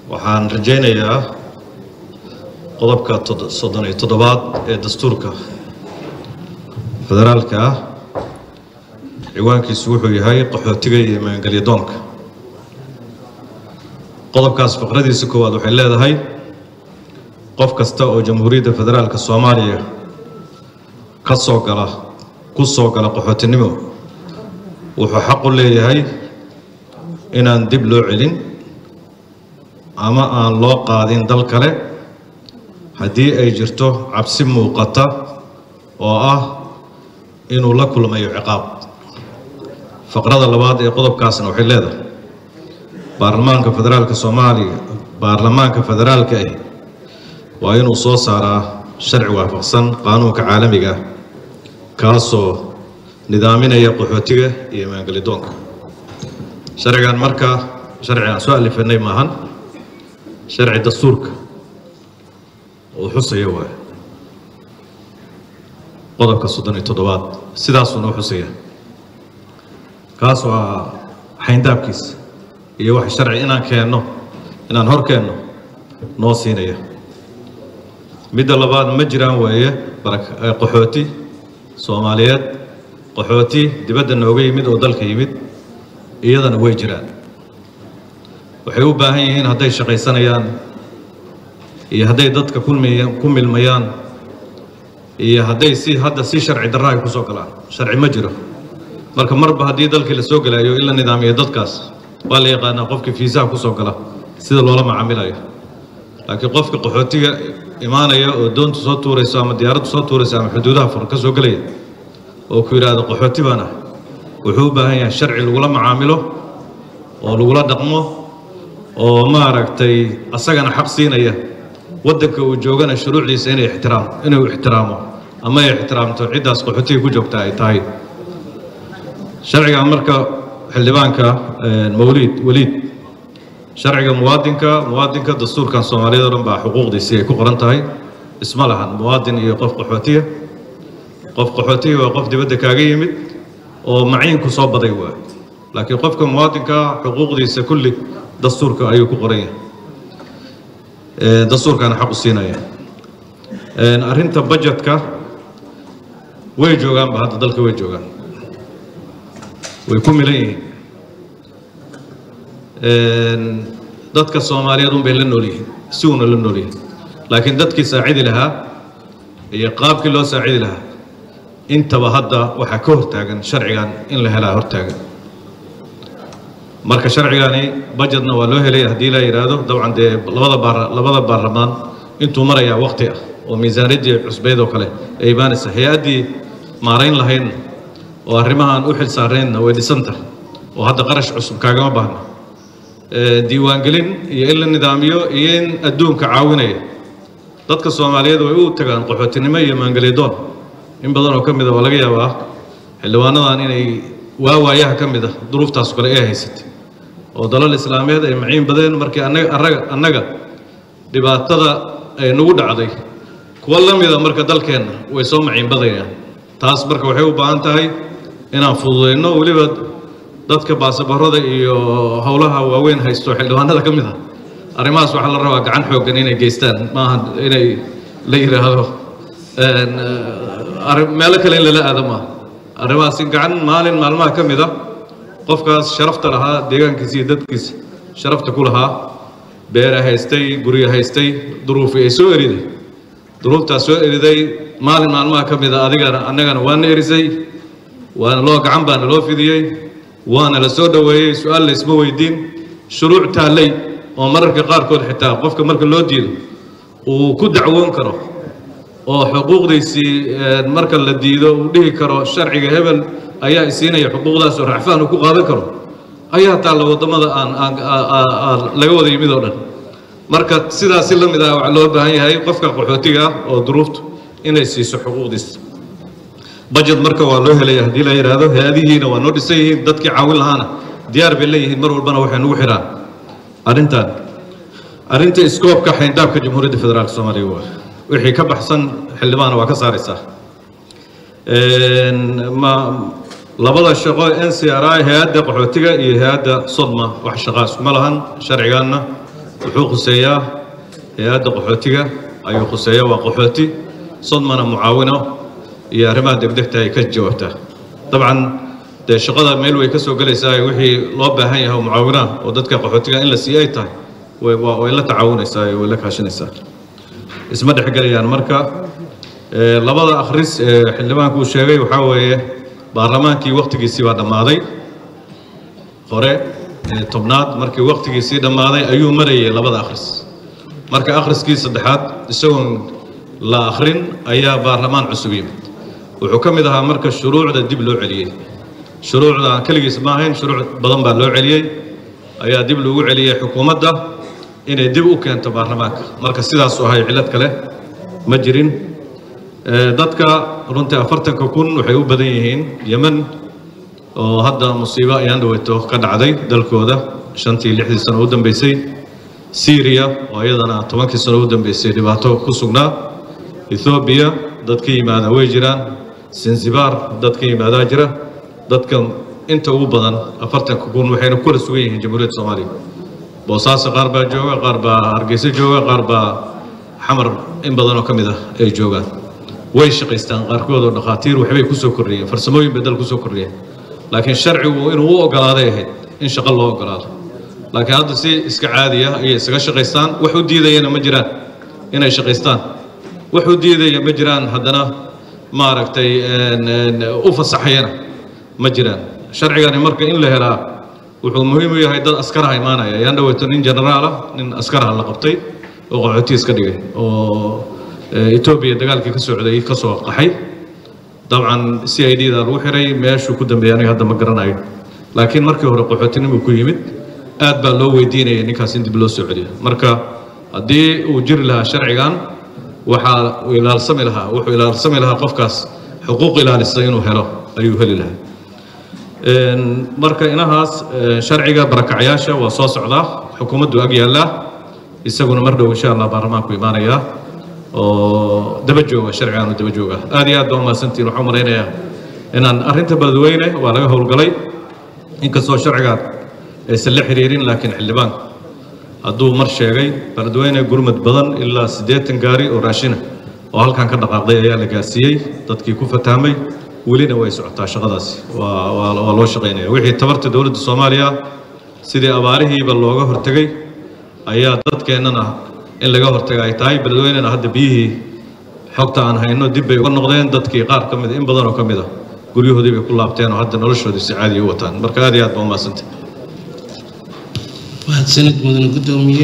waxaan rajaynayaa qodobka soddon iyo toddobaad ee dastuurka federaalka ah ciwaankiisu wuxuu yahay qaxootiga iyo maangelyadoonka qodobkaas faqradiisa koowaad waxay leedahay qof kasta oo jamhuuriyadda federaalka soomaaliya ka soo gala ku soo gala qaxootinimo wuxuu xaq u leeyahay inaan dib loo celin ama aan loo qaadin dal kale haddii ay jirto cabsi muuqata oo ah inuu la kulmayo ciqaab faqrada labaad ee qodobkaasna waxay leedahay baarlamaanka federaalka soomaaliya baarlamaanka federaalka ahi waa inuu soo saaraa sharci waafaqsan qaanuunka caalamiga ah kaasoo nidaaminaya qaxootiga iyo maangelidoonka sharcigan marka sharci aan soo alifanay maahan sharci dastuurka uu xusaya waay qodobka soddon iyo toddobaad sidaasuuna u xusaya kaas waa xayndaabkiisa iyo wax sharci inaan keenno inaan hor keenno noo siinaya midda labaad ma jiraan weeye qaxooti soomaaliyeed qaxooti dibadda nooga yimid oo dalka yimid iyadana way jiraan waxay u baahan yihiin hadday shaqaysanayaan iyo hadday dadka ku milmayaan iyo hadday si hadda si sharci darra ay ku soo galaan sharci ma jiro marka marba haddii dalkii la soo gelayo in la nidaamiyo dadkaas waa la yaqaanaa qofkii fiisaha ku soo gala sida loola macaamilayo laakiin qofka qaxootiga imaanaya oo doontu soo tuurayso ama diyaaraddu soo tuurayso ama xuduudaha furan ka soo gelaya oo ku yidhaahdo qaxooti baan ah wuxuu u baahan yahay sharci lagula macaamilo oo lagula dhaqmo oo maaragtay asagana xaq siinaya waddanka uu joogana shuruucdiisa inay ixtiraam inuu ixtiraamo ama ay ixtiraamto ciddaas qaxootiga ku joogta ay tahay sharcigan marka xildhibaanka mawliid weliid sharciga muwaadinka muwaadinka dastuurkan soomaaliyad o dhan baa xuquuqdiisii ay ku qoran tahay isma lahan muwaadin iyo qof qaxootiya qof qaxootiga waa qof dibadda kaaga yimid oo maciinku soo baday waay laakiin qofka muwaadinka xuquuqdiisa kulli dastuurka ayuu ku qoran yahay dastuurkaana xaq u siinaya arrinta bajetka way joogaanba hadda dalka way joogaan way ku milan yihiin dadka soomaaliyeed un bay la nool yihiin si uuna la nool yihiin laakiin dadkii saacidi lahaa iyo qaabkii loo saacidi lahaa intaba hadda waxaa ka hortaagan sharcigan in la helaa hortaagan marka sharcigani bajetna waa loo helaya haddii la yidhaahdo dabcan dee labada baar labada baarlamaan intuu marayaa waqti ah oo miisaaniyaddii cusbeyd oo kale ay imaanaysa hay-addii maarayn lahaydna oo arrimahaan u xil saaraynna way dhisanta oo hadda qarash cusub kaagama baahna diiwaangelin iyo in la nidaamiyo iyo in adduunka caawinaya dadka soomaaliyeed way u tagaan qaxootinimo iyo maangelyadoon in badan oo ka mid a waa laga yaabaa xildhibaanadan inay waawaayaha ka mid ah duruuftaas kale ee haysatay oo dalal islaameed ay maciin badeen markii annaga arraga annaga dhibaatada ay nagu dhacday kuwa la mida marka dalkeenna way soo maciin badayaan taas marka waxay u baahan tahay inaan fududayno weliba dadka baasaboorada iyo howlaha waaweyn haysto xildhibaanada ka mid ah arrimahaas waxaa la rabaa gacan xooggan inay geystaan maaha inay la yidhaahdo meelo kale in lala aado maaha arrimahaas in gacan maalin maalmaha ka mid a qofkaas sharafta lahaa deegaankiisa iyo dadkiisa sharafta ku lahaa beera haystay guryo haystay duruufi ay soo eriday duruuftaas soo eriday maalin maalmaha ka mid a adigana annagana waana erisay waana loo gacan baana loo fidiyey waana la soo dhoweeyey su-aal laysma weydiin shuruuc taallay oo mararka qaarkood xitaa qofka marka loo diido uu ku dacwoon karo oo xuquuqdiisii marka la diido uu dhihi karo sharciga hebel ayaa isiinaya xuquuqdaas oo racfaan uu ku qaadan karo ayaa taalla waddamada aan aan laga wada yimid oo dhan marka sidaasi la mid ah waxaa loo baahan yahay qofka qaxootiga ah oo duruuftu inay siiso xuquuqdiisa bajet marka waa loo helaya haddii la yidhaahdo hay-adihiina waa noo dhisan yihiin dadkii caawin lahaana diyaar bay leeyihiin mar walbana waxay nagu xidhaan arrintan arrinta iskoobka xayndaabka jamhuuriyadda federaalka soomaaliya waa wixii ka baxsan xildhibaana waa ka saaraysaa ma labada shaqo n c r i hay-adda qaxootiga iyo hay-adda sodma wax shaqaa iskuma lahan sharcigaanna wuxuu khuseeyaa hay-adda qaxootiga ayuu khuseeyaa waa qaxooti sodmana mucaawino iyo arrimaha degdegta ay ka jawaabtaa dabcan dee shaqada meel way ka soo gelaysaa wixii loo baahan yahay oo mucaawinaha oo dadka qaxootiga in la siiyo ay tahay way waa- way la tacaawunaysaa way la kaashanaysaa isma dhexgelayaan marka ee, labada akhris ee xildhibaanku uu sheegay waxaa weeye baarlamaankii wakhtigiisii baa dhammaaday hore ee tobnaad markii wakhtigiisii dhammaaday ayuu marayay labada akhris marka akhriskii saddexaad isagoon la akhrin ayaa baarlamaan cusub yimid wuxuu ka mid ahaa marka shuruucda dib loo celiyey shuruucda aan keligiis ma ahayn shuruuc badan baa loo celiyey ayaa dib loogu celiyey xukuumadda inay dib u keento baarlamaanka marka sidaasu ahay cillad kale ma jirin Ee, dadka runtii afartanka kun waxay u badan yihiin yemen oo hadda musiibo ayaan dhaweeto ka dhacday dalkooda shantii lixdii sano u dambeysay syria oo iyadana tobankii sano u dambeysay dhibaato ku sugnaa ethoobiya dad ka yimaada way jiraan zanzibar dad ka yimaadaa jira dadka inta ugu badan afartanka kun waxayna kula sugan yihiin jamhuuriyadda soomaaliya boosaaso qaar baa jooga qaar baa hargeysa jooga qaar baa xamar in badan oo ka mid ah ay joogaan way shaqaystaan qaarkood oo dhakhaatiir waxbay ku soo kordhiyeen farsamooyin bay dal ku soo kordhiyeen laakiin sharcigu inuu u ogolaaday ahayd in shaqo loo ogolaado laakiin hadda si iska caadiya ayay isaga shaqaystaan wax u diidayana ma jiraan inay shaqaystaan wax u diidaya ma jiraan haddana maaragtay een, een, u fasaxayana ma jiraan sharcigani marka in la helaa wuxuu muhiim u yahay dad askaraha imaanaya yaan dhaweeto nin generaal ah nin askaraha la qabtay oo qaxootiis ka dhigay oo eh, etoobiya dagaalkii ka socday ka soo qaxay dabcan c i d da lagu xiray meeshuu ku dambeeyay aniga hadda ma garanayo laakiin markii hore qaxootinimuu ku yimid aad baa loo weydiinayay ninkaas in dib loo soo celiyo marka haddii uu jiri lahaa sharcigan waxaa uu ilaalsami lahaa wuxuu ilaalsami lahaa qofkaas xuquuq ilaalisa inuu helo ayuu heli lahaa Een, marka inahaas ee, sharciga barakacyaasha waa soo socdaa xukuumaddu ag yaallaa isaguna mar dhow insha allah baarlamaanku imaanayaa oo daba jooga sharcigaanu daba jooga aad iyo aad baa umahadsantihin waxaan malaynayaa inaan arrinta beledweyne waa laga howlgalay inkastoo sharcigaan aysan la xiriirin laakiin xildhibaanku hadduu mar sheegay beledweyne gurmad badan ilaa siddeetan gaari oo raashina oo halkan ka dhaqaaqday ayaa la gaarsiiyey dadkii ku fataamay welina way socotaa shaqadaasi waa waa waa loo shaqaynaya wixii tabarta dowladda soomaaliya sidii abaarihiiba looga hortegay ayaa dadkeennana in laga hortaga ay tahay beledweynena hadda biyihii xogta aan hayno dib bay uga noqdeen dadkii qaar ka mid in badan oo ka mid a guryahoodii bay ku laabteen oo hadda noloshoodii si caadiya u wataan marka aad iyo aad baa umaadsantay mahadsanid mudane guddoomiye